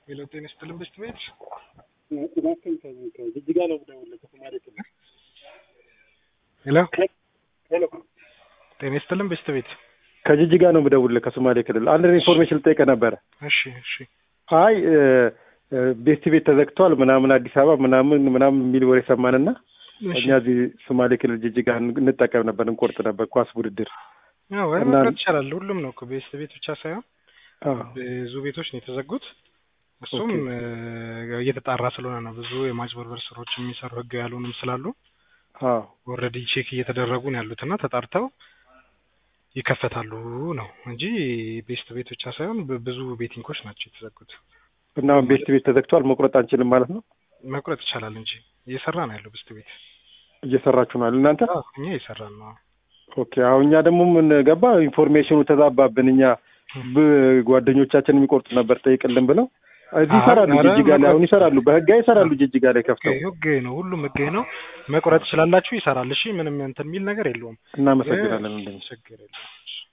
ሄሎ ጤና ይስጥልን ብስት ቤት እባክህን ከጅጅጋ ነው የምደውልልህ ከሶማሌ ክልል። ሄሎ ሄሎ ጤና ይስጥልን ብስት ቤት ከጅጅጋ ነው የምደውልልህ ከሶማሌ ክልል። አንድ ኢንፎርሜሽን ልጠይቅህ ነበረ። እሺ እሺ አይ ቤስት ቤት ተዘግቷል ምናምን አዲስ አበባ ምናምን ምናምን የሚል ወሬ ሰማንና እሺ እኛ እዚህ ሶማሌ ክልል ጅጅጋ እንጠቀም ነበር፣ እንቆርጥ ነበር ኳስ ውድድር። አዎ ወይ እና- መቁረጥ ይቻላል። ሁሉም ነው እኮ ቤስት ቤት ብቻ ሳይሆን አዎ ብዙ ቤቶች ነው የተዘጉት። እሱም ኦኬ። እ፣ እየተጣራ ስለሆነ ነው። ብዙ የማጭበርበር ስራዎች የሚሰሩ ህጋዊ ያልሆኑም ስላሉ አዎ ኦልሬዲ ቼክ እየተደረጉ ነው ያሉት እና ተጣርተው ይከፈታሉ ነው እንጂ ቤስት ቤት ብቻ ሳይሆን ብ- ብዙ ቤቲንጎች ናቸው የተዘጉት። እና አሁን ቤስት ቤት ተዘግቷል፣ መቁረጥ አንችልም ማለት ነው። መቁረጥ ይቻላል እንጂ እየሰራ ነው ያለው ቤስት ቤት። እየሰራችሁ ነው እናንተ? አዎ እኛ እየሰራን ነው። ኦኬ። አሁን እኛ ደግሞ ምን ገባ ኢንፎርሜሽኑ ተዛባብን። እኛ ብ- ጓደኞቻችን የሚቆርጡ ነበር ጠይቅልን ብለው እዚህ አሁን ይሰራሉ፣ ኧረ ጅጅጋ ላይ አሁን መቁረጥ- ይሰራሉ፣ በህጋዊ ይሰራሉ፣ ጅጅጋ ላይ ከፍተው። ህጋዊ ነው፣ ሁሉም ህጋዊ ነው። መቁረጥ ትችላላችሁ፣ ይሰራል። እሺ ምንም እንትን የሚል ነገር የለውም። እናመሰግናለን። እንደዚህ ችግር የለውም።